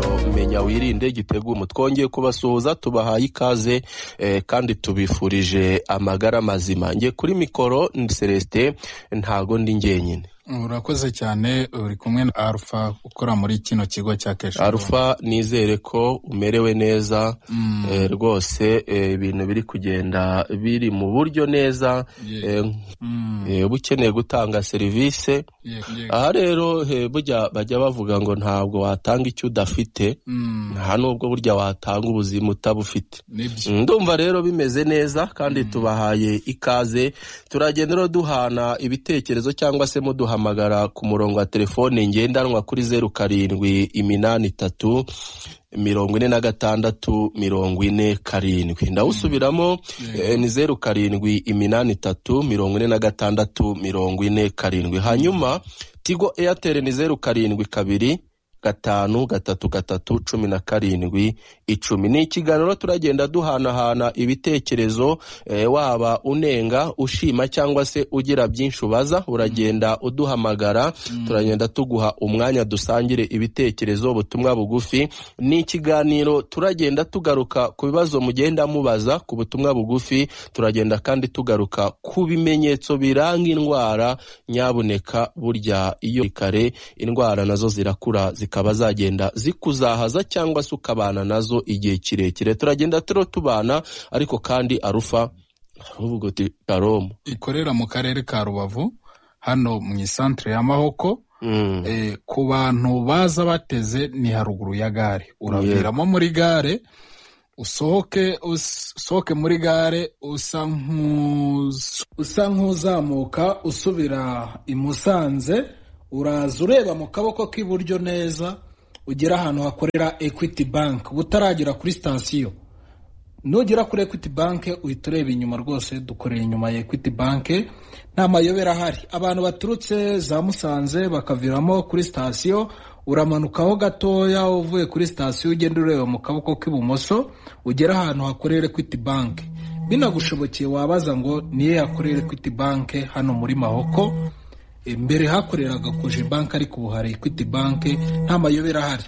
umwanya wirinde igitegumo twongeye kubasuhuza tubahaye ikaze eh, kandi tubifurije amagara mazima nge kuri mikoro ni Celestin ntago ndi njyenyine urakoze cyane uri kumwe na alpha ukora muri kino kigo cya keshi Alpha nizere ko umerewe neza eh, rwose eh, ibintu biri kugenda biri mu buryo neza Ye- eh, Mm, eh, uba ukeneye gutanga serivisi ye- ye- aha rero eh, burya bajya bavuga ngo ntabwo watanga icyo udafite Mm, nta nubwo burya watanga ubuzima utabufite nibyo ndumva rero bimeze neza kandi tubahaye ikaze turagenda rero duhana ibitekerezo cyangwa se muduhamagara ku murongo wa telefone ngendanwa kuri zeru karindwi iminani itatu mirongo ine na gatandatu mirongo ine karindwi ndawusubiramo eh, ni zeru karindwi iminani itatu mirongo ine na gatandatu mirongo ine karindwi hanyuma tigo eyateri ni zeru karindwi kabiri gatanu gatatu gatatu cumi na karindwi icumi ni ikiganiro turagenda duhanahana ibitekerezo eh, waba unenga ushima cyangwa se ugira byinshi ubaza uragenda uduhamagara turagenda tuguha umwanya dusangire ibitekerezo ubutumwa bugufi ni ikiganiro turagenda tugaruka ku bibazo mugenda mubaza ku butumwa bugufi turagenda kandi tugaruka ku bimenyetso biranga indwara nyabuneka burya iyo kare indwara nazo zirakura zikaba zagenda zikuzahaza cyangwa se ukabana nazo igihe kirekire turagenda turo tubana ariko kandi arufa uvuga uti karomu ikorera mu karere ka rubavu hano mu isantere ya mahoko Mm. eh, ku bantu baza bateze ni haruguru ya gare uraviramo muri gare usohoke us- usohoke muri gare usa nk'uz- usa nk'uzamuka usubira i musanze uraza ureba mu kaboko k'iburyo neza ugera ahantu hakorera equity bank butaragera kuri sitasiyo nugera kuri equity bank uhita ureba inyuma rwose dukorera inyuma ya equity bank nta mayobera ahari abantu baturutse za musanze bakaviramo kuri sitasiyo uramanukaho gatoya uvuye kuri sitasiyo ugenda ureba mu kaboko k'ibumoso ugera ahantu hakorera equity bank binagushobokeye wabaza ngo niyo yakorera equity bank hano muri mahoko E, mbere hakoreraga koje bank ariko ubu hari equity bank nta mayobera ahari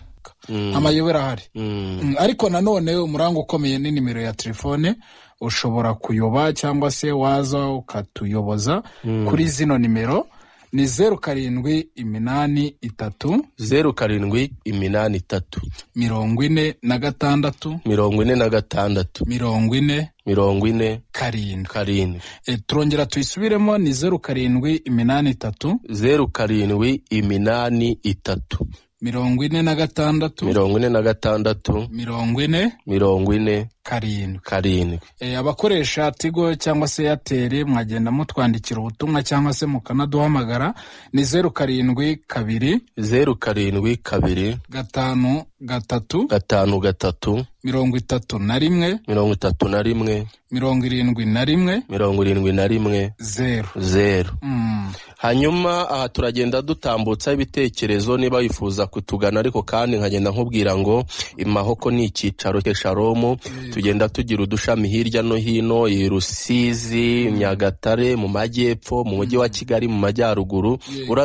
amayobera ahari Mm. Mm, ariko nanone umuranga ukomeye ni nimero ya telefone ushobora kuyoba cyangwa se waza ukatuyoboza kuri zino nimero ni zeru karindwi iminani itatu zeru karindwi iminani itatu mirongo ine na gatandatu mirongo ine na gatandatu mirongo ine mirongo ine karindwi karindwi e, turongera tuyisubiremo ni zeru karindwi iminani itatu zeru karindwi iminani itatu mirongo ine na gatandatu mirongo ine na gatandatu mirongo ine mirongo ine karindwi karindwi E, abakoresha tigo cyangwa se eyateri mwagenda mutwandikira ubutumwa cyangwa se mukanaduhamagara ni zeru karindwi kabiri zeru karindwi kabiri gatanu gatatu gatanu gatatu mirongo itatu na rimwe mirongo itatu na rimwe mirongo irindwi na rimwe mirongo irindwi na rimwe zeru zeru Mm, hanyuma aha turagenda dutambutsa ibitekerezo niba wifuza kutugana ariko kandi nkagenda nkubwira ngo imahoko ni icyicaro cy'esharomu tugenda tugira udushami hirya no hino i rusizi nyagatare mu majyepfo mu mujyi wa kigali mu majyaruguru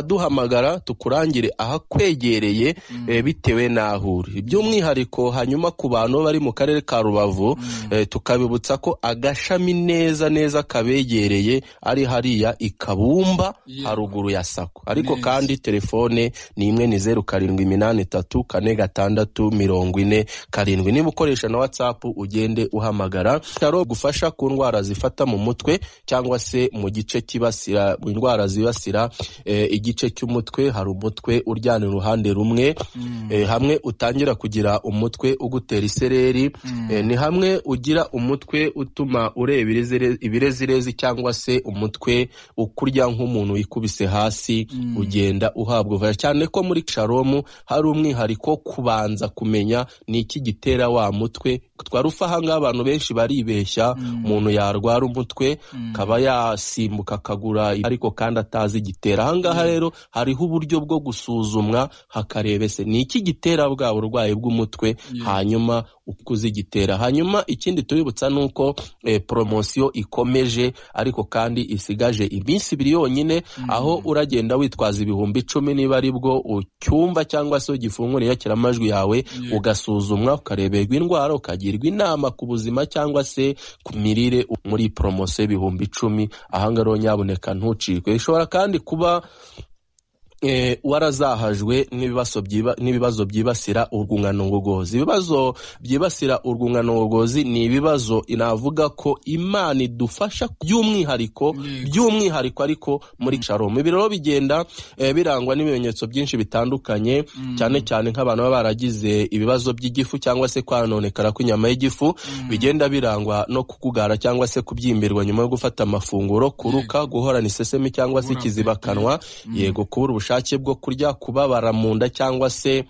uraduhamagara tukurangire ahakwegereye eh, bitewe n'aho uri by'umwihariko hanyuma ku bantu bari mu karere ka rubavu eh, tukabibutsa ko agashami neza neza kabegereye ari hariya i kabumba Yeah. haruguru ya sako ariko Neza. kandi telefone ni imwe ni zeru karindwi iminani itatu kane gatandatu mirongo ine karindwi niba ukoresha na watsapu ugende uhamagara bitaro gufasha ku ndwara zifata mu mutwe cyangwa se mu gice kibasira mu ndwara zibasira eh, igice cy'umutwe hari umutwe uryana uruhande rumwe eh, hamwe utangira kugira umutwe ugutera isereri eh, ni hamwe ugira umutwe utuma ureba irezire- ibirezirezi cyangwa se umutwe ukurya nk'umuntu wikubise hasi ugenda uhabwa ubufasha cyane ko muri sharomu hari umwihariko wo kubanza kumenya ni iki gitera wa mutwe twarufa ahangaha abantu benshi baribeshya umuntu yarwara umutwe akaba yasimbuka akagura ariko kandi atazi igitera ahangaha rero hariho uburyo bwo gusuzumwa hakarebese ni iki gitera bwa burwayi bw'umutwe hanyuma uko uzigitera hanyuma ikindi tubibutsa ni uko poromosiyo ikomeje ariko kandi isigaje iminsi ibiri yonyine aho uragenda witwaza ibihumbi icumi niba ari bwo ucyumva cyangwa se ugifungura inyakiramajwi yawe ugasuzumwa ukareberwa indwara ukagirwa inama ku buzima cyangwa se ku mirire muri poromosiyo y'ibihumbi icumi ahangaha nyaboneka ntucikwe bishobora kandi kuba warazahajwe n'ibibazo byibasira urwungano ngogozi ibibazo byibasira urwungano ngogozi ni ibibazo inavuga ko imana idufasha by'umwihariko by'umwihariko ariko muri shalom ibi rero bigenda birangwa n'ibimenyetso byinshi bitandukanye cyane cyane nk'abantu baba baragize ibibazo by'igifu cyangwa se kwanonekara kw'inyama y'igifu bigenda birangwa no kukugara cyangwa se kubyimbirwa nyuma yo gufata amafunguro kuruka guhorana isesemi cyangwa se ikizibakanwa yego kubura ubushake ubushake bwo kurya kubabara mu nda cyangwa se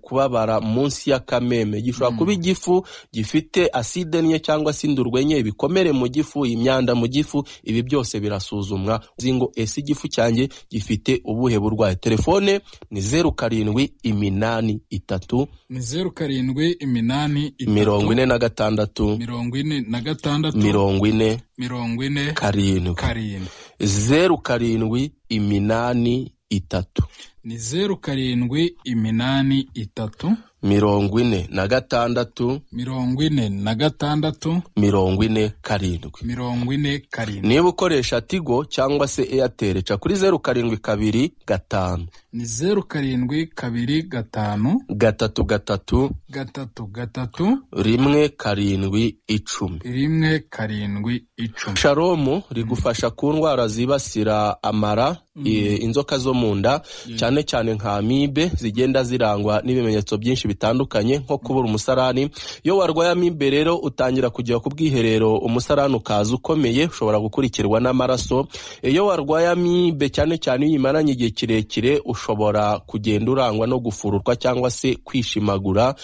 kubabara munsi y'akameme gishobora kuba igifu gifite aside nke cyangwa se indurwe nke ibikomere mu gifu imyanda mu gifu ibi byose birasuzumwa ngo ese igifu cyanjye gifite ubuhe burwayi telefone ni zeru karindwi iminani itatu ni zeru karindwi iminani itatu mirongo ine na gatandatu mirongo ine na gatandatu mirongo ine mirongo ine karindwi karindwi zeru karindwi iminani itatu ni zeru karindwi iminani itatu mirongo ine na gatandatu mirongo ine na gatandatu mirongo ine karindwi mirongo ine karindwi niba ukoresha tigo cyangwa se eyateri ca kuri zeru karindwi kabiri gatanu ni zeru karindwi kabiri gatanu gatatu gatatu gatatu gatatu rimwe karindwi icumi rimwe karindwi icumi sharomu rigufasha ku ndwara zibasira amara inzoka zo mu nda cyane cyane nka amibe zigenda zirangwa n'ibimenyetso byinshi bitandukanye nko kubura umusarani iyo warwaye amibe rero utangira kujya ku bwiherero umusarani ukaza ukomeye ushobora gukurikirwa n'amaraso iyo warwaye amibe cyane cyane iyo imaranye igihe kirekire ushobora kugenda urangwa no gufururwa cyangwa se kwishimagura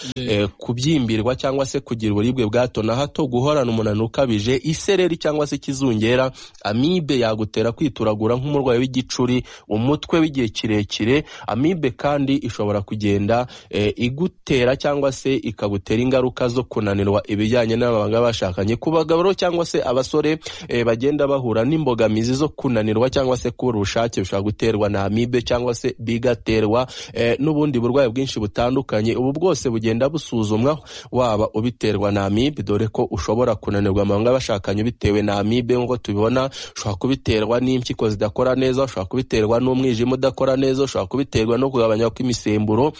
kubyimbirwa cyangwa se kugira uburibwe bwa hato na hato guhorana umunaniro ukabije isereri cyangwa se ikizungera amibe yagutera kwituragura nk'umurwayi w'igicu umutwe w'igihe kirekire amibe kandi ishobora kugenda igutera cyangwa se ikagutera ingaruka zo kunanirwa ibijyanye n'ababanga bashakanye ku bagabo cyangwa se abasore bagenda bahura n'imbogamizi zo kunanirwa cyangwa se kubura ubushake bishobora guterwa na amibe cyangwa se bigaterwa n'ubundi burwayi bwinshi butandukanye ubu bwose bugenda busuzumwa waba ubiterwa na amibe dore ko ushobora kunanirwa amabanga bashakanye bitewe na amibe nk'uko tubibona ushobora kubiterwa n'impyiko zidakora neza ushobora kubiterwa n'umwijima udakora neza ushobora kubiterwa no kugabanya kw'imisemburo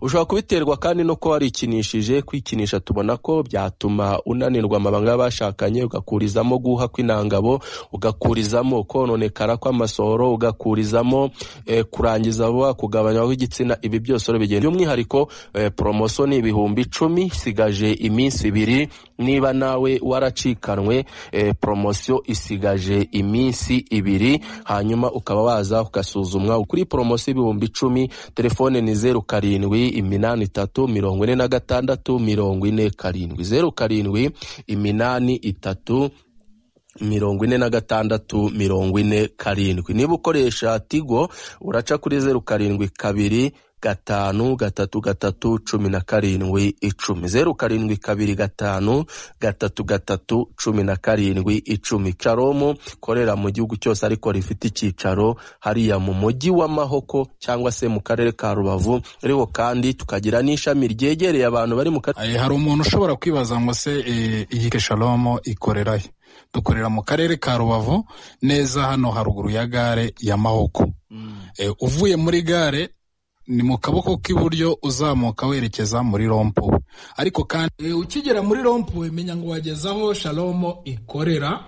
ushobora kubiterwa kandi no kuba warikinishije kwikinisha tubona ko byatuma unanirwa amabanga y'abashakanye ugakurizamo guha kw'intangabo ugakurizamo kononekara kw'amasohoro ugakurizamo kurangiza vuba kugabanya kw'igitsina ibi byose bigenda by'umwihariko poromosiyo ni ibihumbi icumi isigaje iminsi ibiri niba nawe waracikanwe poromosiyo isigaje iminsi ibiri hanyuma ukaba waza ugasuzumwa kuri poromosiyo ibihumbi icumi telefone ni zeru karindwi iminani itatu mirongo ine na gatandatu mirongo ine karindwi zeru karindwi iminani itatu mirongo ine na gatandatu mirongo ine karindwi niba ukoresha tigo uraca kuri zeru karindwi kabiri gatanu gatatu gatatu cumi na karindwi icumi zeru karindwi kabiri gatanu gatatu gatatu cumi na karindwi icumi caromu korera mu gihugu cyose ariko rifite icyicaro hariya mu mujyi wa mahoko cyangwa se mu karere ka rubavu ariko kandi tukagira n'ishami ryegereye abantu bari mu karere hari umuntu ushobora kwibaza ngo se iyi sharomu ikorerayo dukorera mu karere ka rubavu neza hano haruguru ya gare ya mahoko uvuye muri gare ni mu kaboko k'iburyo uzamuka werekeza muri rompuwe ariko kandi ukigera muri rompuwe menya ngo wageze aho shalomo ikorera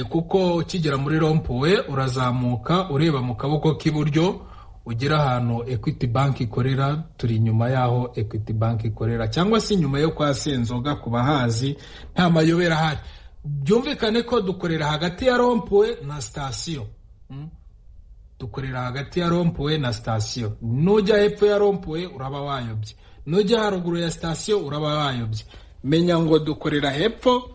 kuko ukigera muri rompuwe urazamuka ureba mu kaboko k'iburyo ugera ahantu equity bank ikorera turi inyuma y'aho equity bank ikorera cyangwa se inyuma yo kwa senzoga ku bahazi nta mayobera ahari byumvikane ko dukorera hagati ya rompuwe na sitasiyo dukorera hagati ya rompuwe na sitasiyo nujya hepfo ya rompuwe uraba wayobye nujya haruguru ya sitasiyo uraba wayobye menya ngo dukorera hepfo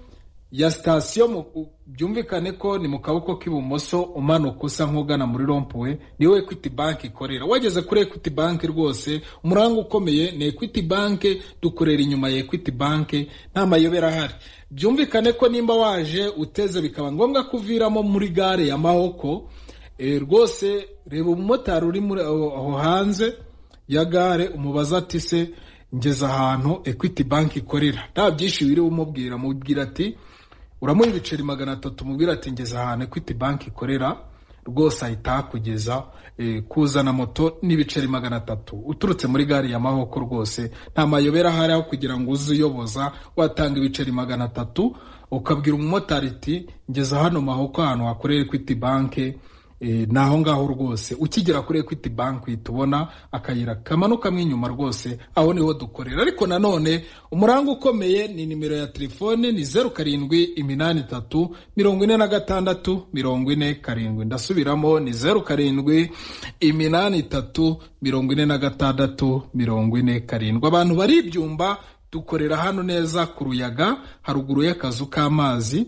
ya sitasiyo byumvikane ko ni mu kaboko k'ibumoso umanuka usa nk'ugana muri rompuwe niwe ekwiti banki ikorera wageze kuri ekwiti banki rwose umuranga ukomeye ni ekwiti banki dukorera inyuma ya ekwiti banki nta mayobera ahari byumvikane ko nimba waje uteze bikaba ngombwa ko uviramo muri gare ya mahoko rwose reba umumotari uri aho hanze ya gare umubaza ati se ngeze ahantu ekwiti banki ikorera nta byinshi wiriwe umubwira mubwira ati uramuha ibiceri magana atatu mubwira ati ngeze ahantu ekwiti banki ikorera rwose ahita hakugeza kuzana moto n'ibiceri magana atatu uturutse muri gare ya mahoko rwose nta mayobera ahari aho kugira ngo uze uyoboza watanga ibiceri magana atatu ukabwira umumotari ati ngeze hano mahoko ahantu hakorera ekwiti banki ni aho ngaho rwose ukigera kuri ekwiti banki uhita ubona akayira kamanukamo inyuma rwose aho niho dukorera ariko nanone umuranga ukomeye ni nimero ya telefone ni zeru karindwi iminani itatu mirongo ine na gatandatu mirongo ine karindwi ndasubiramo ni zeru karindwi iminani itatu mirongo ine na gatandatu mirongo ine karindwi abantu bari ibyumba dukorera hano neza ku ruyaga haruguru y'akazu k'amazi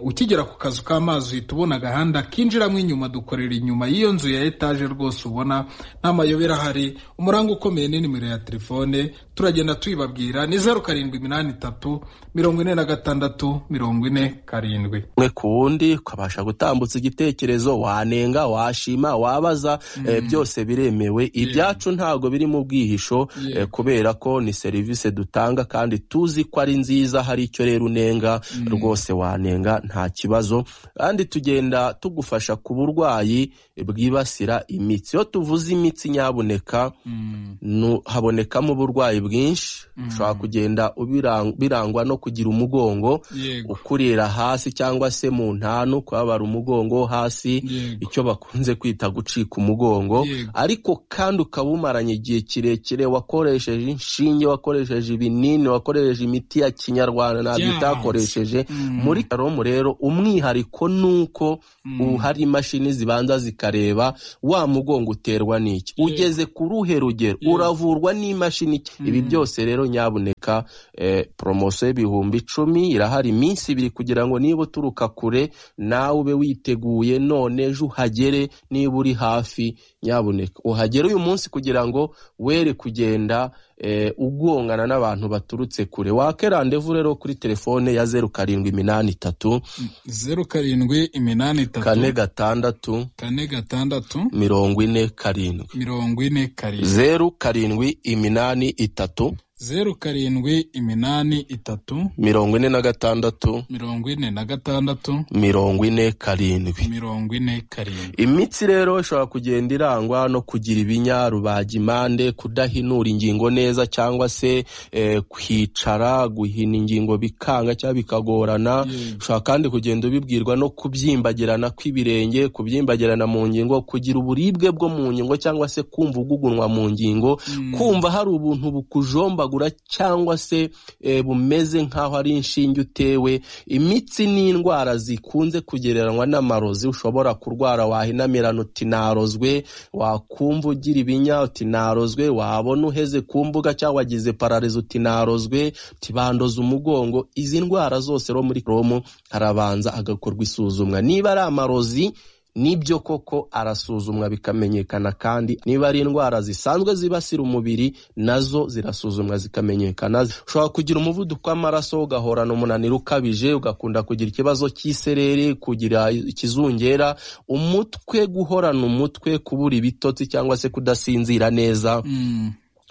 ukigera ku kazu k'amazi uhita ubona agahanda kinjiramo inyuma dukorera inyuma y'iyo nzu ya etaje rwose ubona nta mayobera ahari umuranga ukomeye ni nimero ya telefone turagenda tuyibabwira ni zeru karindwi iminani itatu mirongo ine na gatandatu mirongo ine karindwi umwe ku wundi ukabasha gutambutsa igitekerezo wanenga washima wabaza byose biremewe ibyacu ntabwo biri mu bwihisho kubera ko ni serivisi dutanga kandi tuzi ko ari nziza hari icyo rero unenga rwose wanenga nta kibazo kandi tugenda tugufasha ku burwayi bwibasira imitsi iyo tuvuze imitsi nyaboneka habonekamo uburwayi bwinshi ushobora kugenda birangwa no kugira umugongo ukurira hasi cyangwa se mu ntanu kubabara umugongo hasi icyo bakunze kwita gucika umugongo ariko kandi ukaba umaranye igihe kirekire wakoresheje inshinge wakoresheje ibintu ibinini wakoresheje imiti ya kinyarwanda ntabyo utakoresheje muri karomu rero umwihariko ni uko hari imashini zibanza zikareba wa mugongo uterwa n'iki ugeze ku ruhe rugero uravurwa n'imashini ibi byose rero nyaboneka poromosiyo y'ibihumbi icumi irahari iminsi ibiri kugira ngo niba uturuka kure nawe ube witeguye none ejo uhagere niba uri hafi nyaboneka uhagere uyu munsi kugira ngo were kugenda ugongana n'abantu baturutse kure wake randevu rero kuri telefone ya zeru karindwi iminani itatu zeru karindwi iminani itatu kane gatandatu kane gatandatu mirongo ine karindwi mirongo ine karindwi zeru karindwi iminani itatu zeru karindwi iminani itatu mirongo ine na gatandatu mirongo ine na gatandatu mirongo ine karindwi mirongo ine karindwi imitsi rero ishobora kugenda irangwa no kugira ibinya rubagimpande kudahinura ingingo neza cyangwa se eh, kwicara guhina ingingo bikanga cyangwa bikagorana ushobora kandi kugenda ubibwirwa no kubyimbagirana kw'ibirenge kubyimbagirana mu ngingo kugira uburibwe bwo mu ngingo cyangwa se kumva ugugunwa mu ngingo mm. kumva hari ubuntu bukujomba cyangwa se bumeze nk'aho ari inshinge utewe imitsi ni indwara zikunze kugereranywa n'amarozi ushobora kurwara wahinamirana uti narozwe wakumva ugira ibinya uti narozwe wabona uheze ku mbuga cyangwa wagize pararizo uti narozwe tibandoza umugongo izi ndwara zose ro muri romu harabanza agakorwa isuzumwa niba ari amarozi nibyo koko arasuzumwa bikamenyekana kandi niba ari indwara zisanzwe zibasira umubiri nazo zirasuzumwa zikamenyekana ushobora kugira umuvuduko w'amaraso ugahorana umunaniro ukabije ugakunda kugira ikibazo cy'isereri kugira ikizungera umutwe guhorana umutwe kubura ibitotsi cyangwa se kudasinzira neza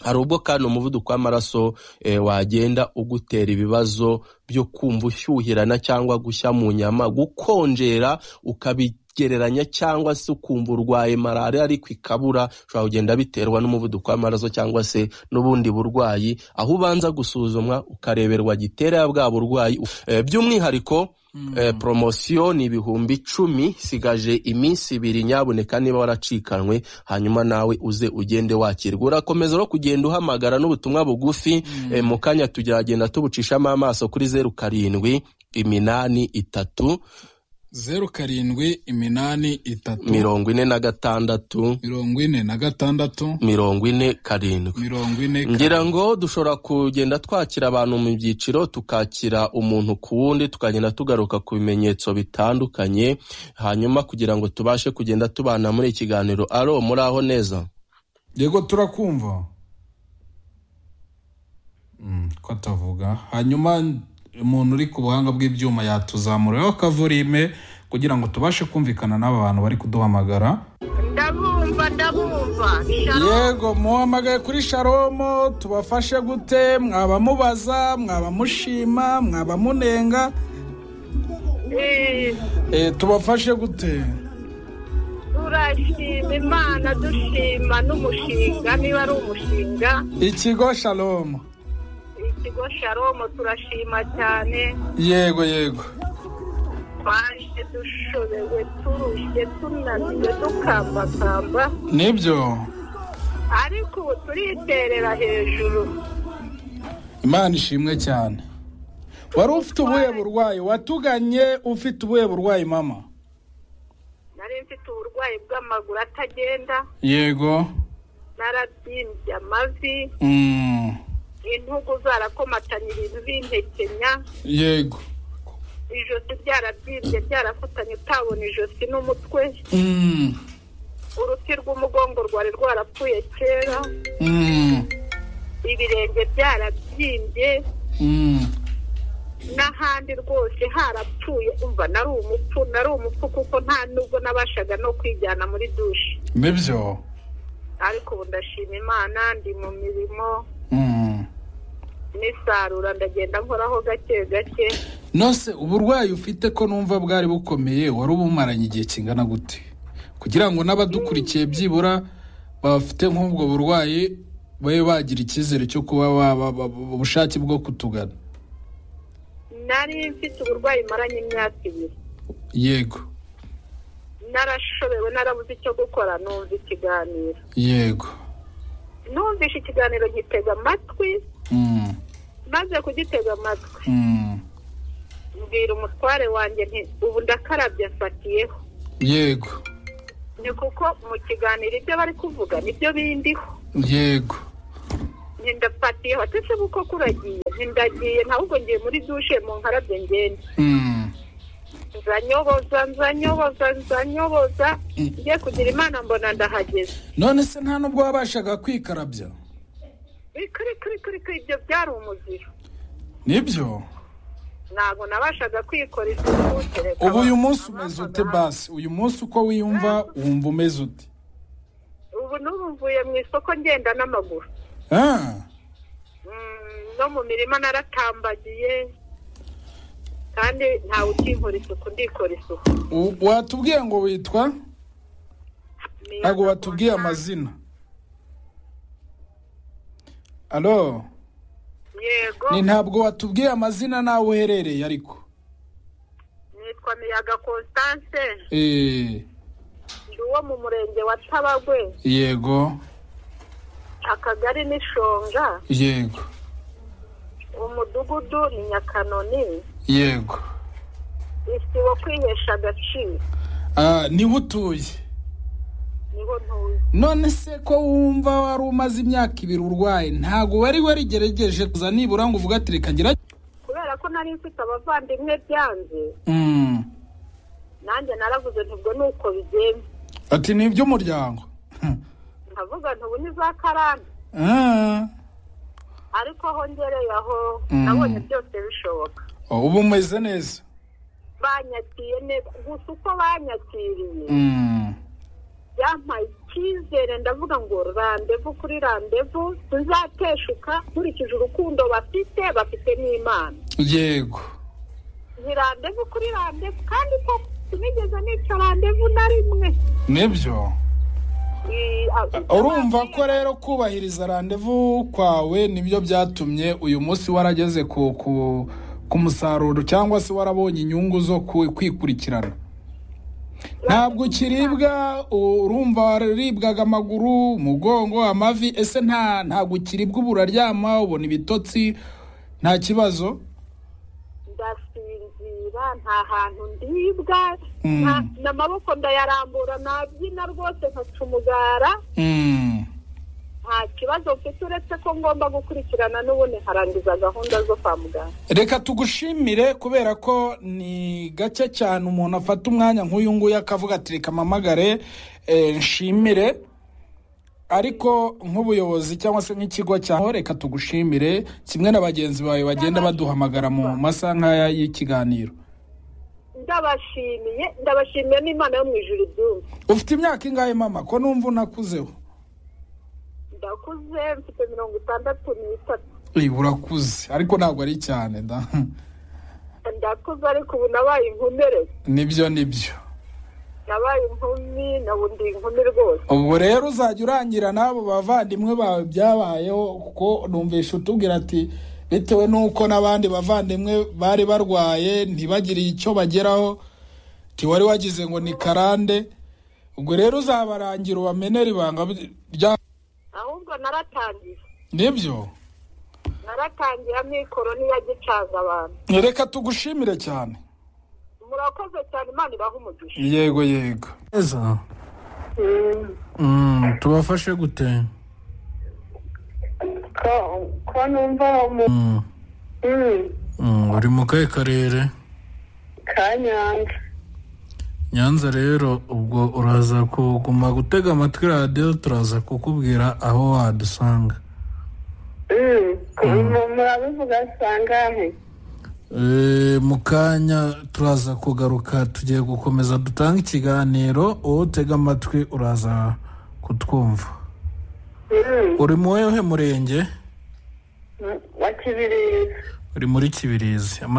hari ubwo kandi umuvuduko w'amaraso wagenda ugutera ibibazo byo kumva ushyuhirana cyangwa gushya mu nyama gukonjera ukabi gereranya cyangwa se ukumva urwaye malariya ariko ikabura ushobora kugenda biterwa n'umuvuduko w'amaraso cyangwa se n'ubundi burwayi aho ubanza gusuzumwa ukareberwa gitera bwa burwayi by'umwihariko poromosiyo ni ibihumbi icumi isigaje iminsi ibiri nyaboneka niba waracikanwe hanyuma nawe uze ugende wakirwa urakomeza no kugenda uhamagara n'ubutumwa bugufi mu kanya tugeragenda tubucishamo amaso kuri zeru karindwi iminani itatu zeru karindwi iminani itatu mirongo ine na gatandatu mirongo ine na gatandatu mirongo ine karindwi mirongo ine ngira ngo dushobora kugenda twakira abantu mu byiciro tukakira umuntu ku wundi tukagenda tugaruka ku bimenyetso bitandukanye hanyuma kugira ngo tubashe kugenda tubana muri iki kiganiro aro muri aho neza yego turakumva Mm, ko atavuga hanyuma umuntu uri ku buhanga bw'ibyuma yatuzamuraho kavurime kugira ngo tubashe kumvikana n'aba bantu bari kuduhamagara ndabumva ndabumva yego muhamagaye kuri sharomo tubafashe gute mwaba mubaza mwaba mushima mwaba munenga Eh, Eh, tubafashe gute turashima imana dushima n'umushinga niba ari umushinga ikigo sharomo ikigo sharomo turashima cyane yego yego twaje dushobewe turushye tunaniwe dukambakamba nibyo ariko ubu turiterera hejuru imana ishimwe cyane wari ufite ubuhe burwayi watuganye ufite ubuhe burwayi mama nari mfite uburwayi bw'amaguru atagenda yego narabyimbye amavi Mm, intugu zarakomatanyiriza zintekenya yego ijosi ryarabyimbye ryarafatanye utabona ijosi n'umutwe Mm, uruti rw'umugongo rwari rwarapfuye kera mm, ibirenge byarabyimbye mm. n'ahandi rwose harapfuye umva nari umupfu nari umupfu kuko nta nubwo nabashaga no kwijyana muri dushe nibyo ariko ubu ndashima imana ndi mu mirimo Mm. n'isarura ndagenda nkoraho gake gake nose uburwayi ufite ko numva bwari bukomeye wari ubumaranye igihe kingana gute kugira ngo n'abadukurikiye byibura bafite nk'ubwo burwayi babe bagira icyizere cyo kuba ba- ba- ba- ubushake bwo kutugana nari mfite uburwayi maranye imyaka ibiri yego narashobewe narabuze icyo gukora numva ikiganiro yego numvishe ikiganiro gitega amatwi Mm, maze kugitega amatwi mm. mbwira umutware wanjye nti ubu ndakarabye afatiyeho yego ni kuko mu kiganiro ibyo bari kuvuga nibyo bindiho yego nti ndafatiyeho ati se kuko kuragiye nti ndagiye ntabwo ngiye muri dushe mu nkarabye ngende Mm, nzanyoboza nzanyoboza nzanyoboza ngiye kugira imana mbona ndahageze none se nta nubwo wabashaga kwikarabya Kuri, kuri kuri kuri kuri ibyo byari umuziro nibyo ntabwo nabashaga kwikora isuku kereka ubu uyu abantu munsi umeze bampaga ute hanze. basi uyu munsi uko wiyumva wumva umeze ute ubu n'ubu mvuye mu isoko ngenda n'amaguru Ah, Mm, no mu mirima naratambagiye kandi ntawe ukinkora isuku ndikora isuku u- watubwiye ngo witwa Ni ntabwo ahantu watubwiye hasa- amazina alo yego ni ntabwo watubwiye amazina n'aho uherereye ariko nitwa miyaga constance Eh, ndi uwo mu murenge wa tabagwe yego akagari n'ishonga yego umudugudu ni nyakanoni yego isibo kwihesha agaciro Ah, niho utuye niho ntuye none se ko wumva wari umaze imyaka ibiri urwaye ntabwo wari warigerageje kuza nibura ngo uvuge ati reka ngira kubera ko nari mfite abavandimwe byanze Mm, nanjye naravuze ntibwo ni uko bigenze ati ni iby'umuryango nkavuga ntubu ni za karande Ah, ariko aho ngereye aho Mm. nabonye byose bishoboka ubu umeze neza banyakiriye neza gusa uko banyakiriye Mm, byampaye icyizere ndavuga ngo randevu kuri randevu tuzateshuka nkurikije urukundo bafite bafite n'imana yego ni randevu kuri randevu kandi ko sinigeze nica randevu na rimwe nibyo I- a- urumva ko rero kubahiriza randevu kwawe nibyo byatumye uyu munsi warageze ku ku ku musaruro cyangwa se warabonye inyungu zo ku- kwikurikirana ntabwo ukiribwa u- urumva waribwaga amaguru umugongo amavi ese nta ntabwo ukiribwa ubu uraryama ubona ibitotsi nta kibazo ndasinzira nta nta hantu ndibwa n'amaboko ndayarambura nabyina rwose nkaca umugara nta kibazo mfite uretse ko ngomba gukurikirana n'ubundi nkarangiza gahunda zo kwa muganga reka tugushimire kubera ko ni gake cyane umuntu afata umwanya nk'uyu nguyu akavuga ati reka mpamagare eh, nshimire ariko nk'ubuyobozi cyangwa se nk'ikigo cyaho reka tugushimire kimwe na bagenzi bawe bagenda baduhamagara mu masaha nk'aya y'ikiganiro ndabashimiye ndabashimiye n'imana yo mu ijuru ibyumva ufite imyaka ingahe mama ko numva unakuzeho ndakuze mfite mirongo itandatu n'itatu Ey, urakuze ariko ntabwo ari cyane da ndakuze ariko ubu nabaye inkomere nibyo nibyo nabaye inkumi nabu ndi inkumi rwose ubwo rero uzajya urangira n'abo bavandimwe bawe byabayeho kuko numvisha utubwira ati bitewe n'uko n'abandi bavandimwe bari barwaye ntibagire icyo bageraho ntiwari wagize ngo ni karande ubwo rero uzabarangira ubamenera ibanga rya ahubwo naratangiye nibyo naratangiye amikoro niyo agicaza abantu reka tugushimire cyane murakoze cyane imana ibaha umugisha yego yego neza Mm, tubafashe gute ko ko numva mu Mm, mm, uri mu kahe karere ka nyanza nyanza rero ubwo uraza kuguma gutega amatwi radiyo turaza kukubwira aho wadusanga Mm, ku- mu- murabivuga sangahe Eh, mu kanya turaza kugaruka tugiye gukomeza dutanga ikiganiro wowe utega amatwi uraza kutwumva Mm, uri mu wehe murenge mm, wa kibirizi uri muri kibirizi